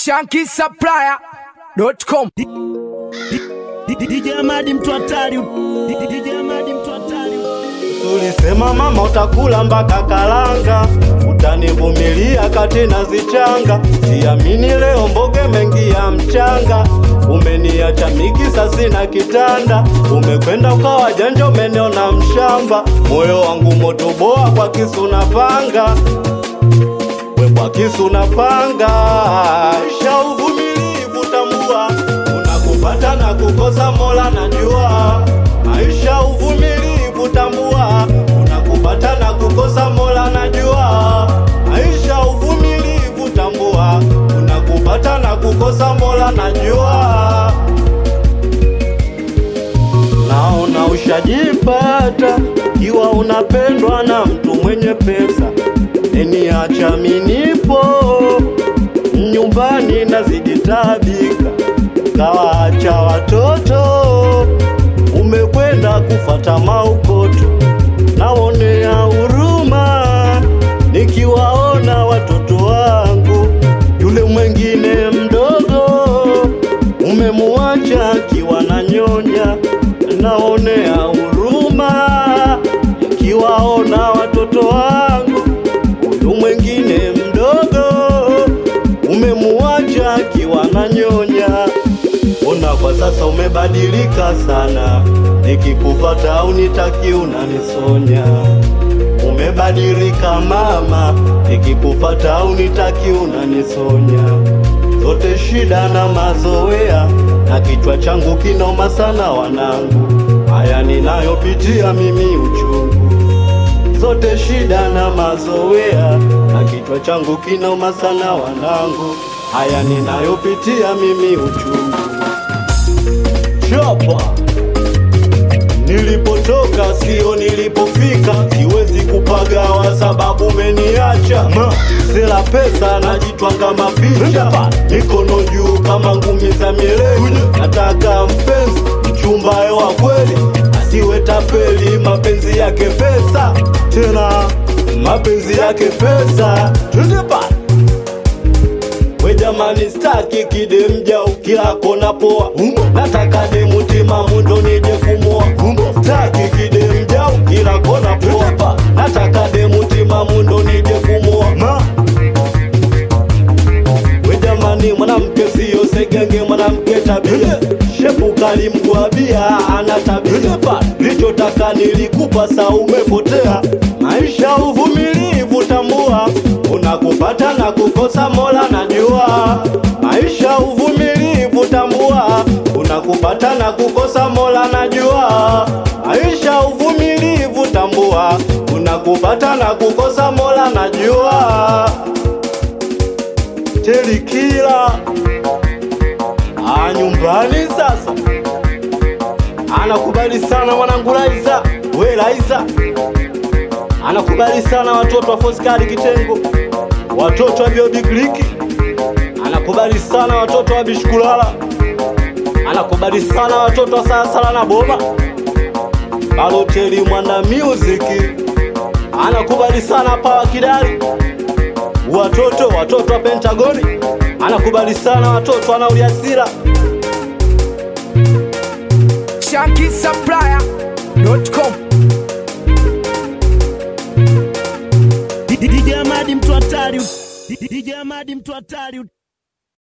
shankisupplier.com DJ Amadi mtu hatari. DJ Amadi mtu hatari. Tulisema mama utakula mpaka kalanga, utanivumilia kati na zichanga. Siamini leo mboge mengi ya mchanga, umeniacha mikisa sina kitanda, umekwenda ukawa janja, umeniona mshamba. Moyo wangu moto boa kwa kisu na panga, we kwa kisu na panga. Isha uvumilivu tambua, unakupata na kukosa, Mola najua. Maisha uvumilivu tambua, unakupata na kukosa, Mola najua. Maisha uvumilivu tambua, unakupata na kukosa, Mola najua. Naona ushajipata ikiwa unapendwa na mtu mwenye pesa, eniacha minipo nyumbani nazidi tabika, kawaacha watoto, umekwenda kufata maukoto, naonea huruma nikiwaona watoto wangu, yule mwengine mdogo umemuacha akiwa na nyonya, naonea huruma nikiwaona watoto wangu, huyu mwengine mdogo umemuacha akiwa na nyonya. Ona kwa sasa umebadilika sana, nikikufata unitaki unanisonya. Umebadilika mama, nikikufata unitaki unanisonya. Zote shida na mazoea, na kichwa changu kinoma sana wanangu, haya ninayopitia mimi uchungu zote shida na mazoea, na kichwa changu kinoma sana wanangu, haya ninayopitia mimi uchungu. Chapa nilipotoka sio nilipofika, siwezi kupagawa sababu umeniacha ma sela pesa najitwanga mapicha, mikono juu kama ngumi za mieleni, nataka mpenzi mchumbaye wa kweli asiwe tapeli, mapenzi yake pesa tena mapenzi yake pesa. Twende pale we jamani, staki kidemja ukila kona poa, nataka demu timamu ndo nije kumoa. Staki kidemja ukila kona poa, nataka demu timamu ndo nije kumoa. Ma. We jamani, mwanamke siyo segenge, mwanamke tabia shepu kalimgwabia, ana tabia lichotaka nilikupa, sa umepotea. Maisha uvumilivu, tambua unakupata na kukosa, Mola najua. Maisha uvumilivu, tambua unakupata na kukosa, Mola najua. Maisha uvumilivu, tambua unakupata na kukosa, Mola najua. Telikila Ah, nyumbani sasa anakubali sana mwanangu Laiza, we Laiza anakubali sana watoto wa Foskari Kitengo, watoto wa Biobi Kliki, anakubali sana watoto wa Bishkulala, anakubali sana watoto wa Salasala na Boma, Baloteli Mwana Music, anakubali sana Pawa Kidali, watoto watoto wa Pentagoni, anakubali sana watoto wa Nauliasira shankisupplier.com DJ Amadi mtu hatari. DJ Amadi mtu hatari.